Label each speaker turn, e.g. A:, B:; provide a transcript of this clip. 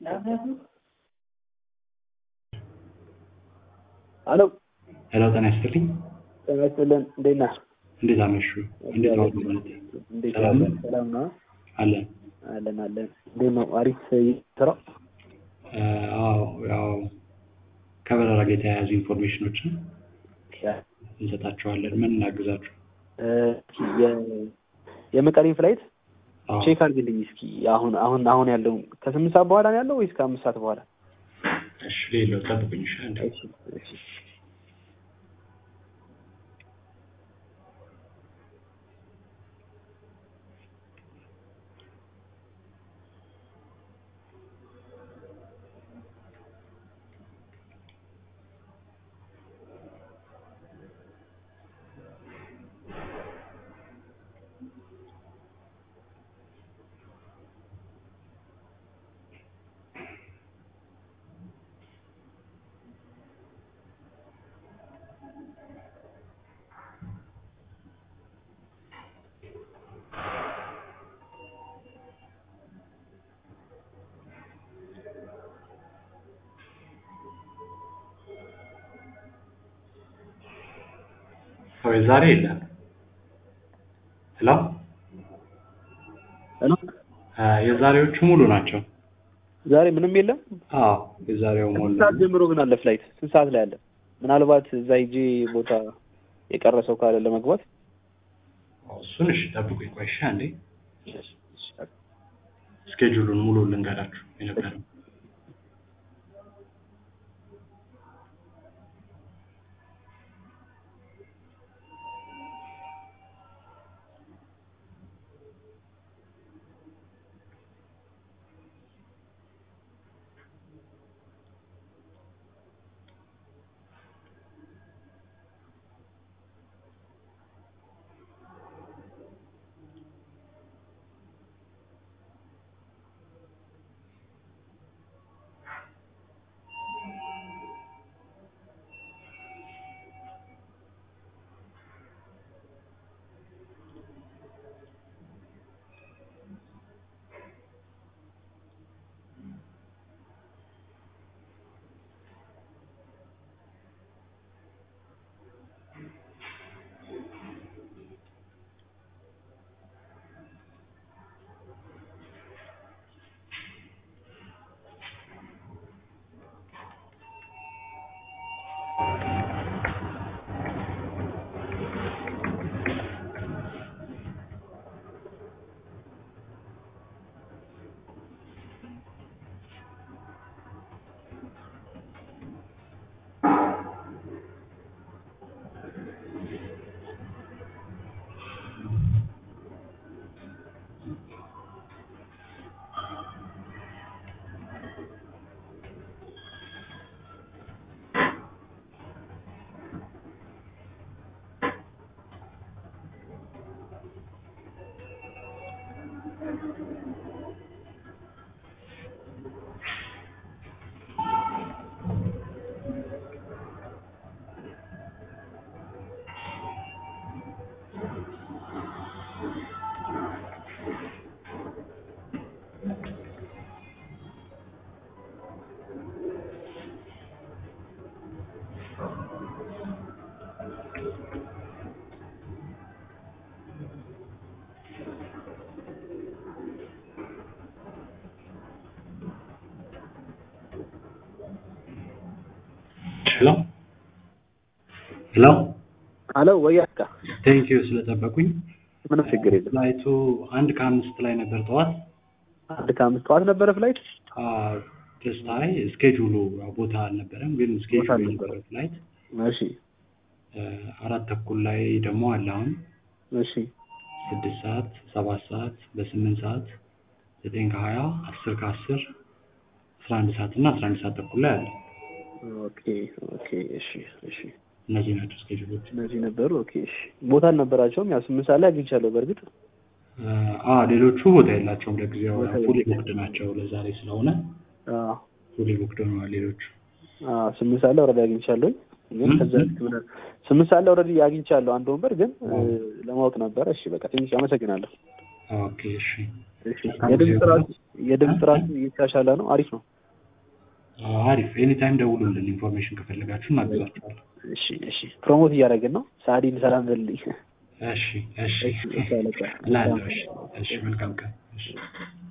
A: ሄሎ
B: ሄሎ ጤና ይስጥልኝ።
A: ጤና ይስጥልን። እንዴት ነህ?
B: እንዴት አመሹ? እንዴት ነው ማለት
A: እንዴት
B: ሰላም
A: ነህ?
B: ነው?
A: ሰላም ነው?
B: አለን።
A: አለን አለን። እንዴት ነው? አሪፍ ስራ።
B: አዎ ያው ከበረራ ጋር የተያያዙ ኢንፎርሜሽኖችን እንሰጣቸዋለን። ምን እናግዛችሁ?
A: እ፣ የ- የመቀሌን ፍላይት
B: አዎ
A: ቼክ አድርግልኝ እስኪ። አሁን አሁን አሁን ያለው ከስምንት ሰዓት በኋላ ነው ያለው ወይስ ከአምስት ሰዓት በኋላ?
B: እሺ፣ ሌላው ጠብቁኝ። እሺ አንዴ።
A: እሺ እሺ
B: ወይ ዛሬ የለም። ሄሎ
A: ሄሎ
B: አ፣ የዛሬዎቹ ሙሉ ናቸው።
A: ዛሬ ምንም የለም።
B: አዎ የዛሬው
A: ስንት
B: ሞላ።
A: ሰዓት ጀምሮ ግን አለ ፍላይት? ስንት ሰዓት ላይ አለ? ምናልባት እዛ ሂጄ ቦታ የቀረ ሰው ካለ ለመግባት
B: እሱን እሺ ጠብቁኝ። ቆይ እሺ አንዴ
A: እሺ፣ እሺ።
B: ስኬጁሉን ሙሉ ልንገራችሁ የነበረው ሄሎ ሄሎ
A: ሄሎ ወይ አካ
B: ቴንክ ዩ ስለጠበቁኝ።
A: ምንም ችግር የለም።
B: ፍላይቱ አንድ ከአምስት ላይ ነበር ጠዋት።
A: አንድ ከአምስት ጠዋት ነበረ ፍላይት።
B: ደስታይ ስኬጁሉ ያው ቦታ አልነበረም፣ ግን ስኬጁሉ
A: አልነበረም።
B: የነበረ ፍላይት
A: እሺ
B: አ፣ አራት ተኩል ላይ ደግሞ አለ አሁን
A: እሺ
B: ስድስት ሰዓት ሰባት ሰዓት በስምንት ሰዓት ዘጠኝ ከሀያ አስር ከአስር አስራ አንድ ሰዓት እና አስራ አንድ ሰዓት ተኩል ላይ አለ።
A: ኦኬ ኦኬ እሺ እሺ
B: እነዚህ ናቸው ስኬጁሎች።
A: እነዚህ ነበሩ። ኦኬ እሺ ቦታ አልነበራቸውም። ያው ስምንት ሰዓት ላይ አግኝቻለሁ። በእርግጥ
B: አ ሌሎቹ ቦታ የላቸውም ለጊዜው
A: ቦታ
B: ፉሊ
A: የላቸውም።
B: ቡክድ ናቸው ለዛሬ ስለሆነ
A: አዎ
B: ፉሊ ቡክድ ሆነዋል ሌሎቹ።
A: አዎ ስምንት ሰዓት ላይ ኦልሬዲ አግኝቻለሁኝ። ግን
B: ም?
A: ከዛ በፊት ምን ስምንት ሰዓት ላይ ኦልሬዲ አግኝቻለሁ አንድ ወንበር ግን እ፣ ለማወቅ ነበረ። እሺ በቃ ትንሽ አመሰግናለሁ።
B: ኦኬ እሺ
A: እሺ የድምፅ ጥራቱ የድምፅ ጥራቱ እየተሻሻለ ነው። አሪፍ ነው።
B: አሪፍ ኤኒታይም ደውሉልን ኢንፎርሜሽን ከፈለጋችሁ እናግዛችኋለን
A: እሺ እሺ ፕሮሞት እያደረግን ነው ሳዲን ሰላም በልልኝ
B: እሺ እሺ
A: እሺ እሺ አለቃ
B: እላለሁ እሺ እሺ መልካም ቀን እሺ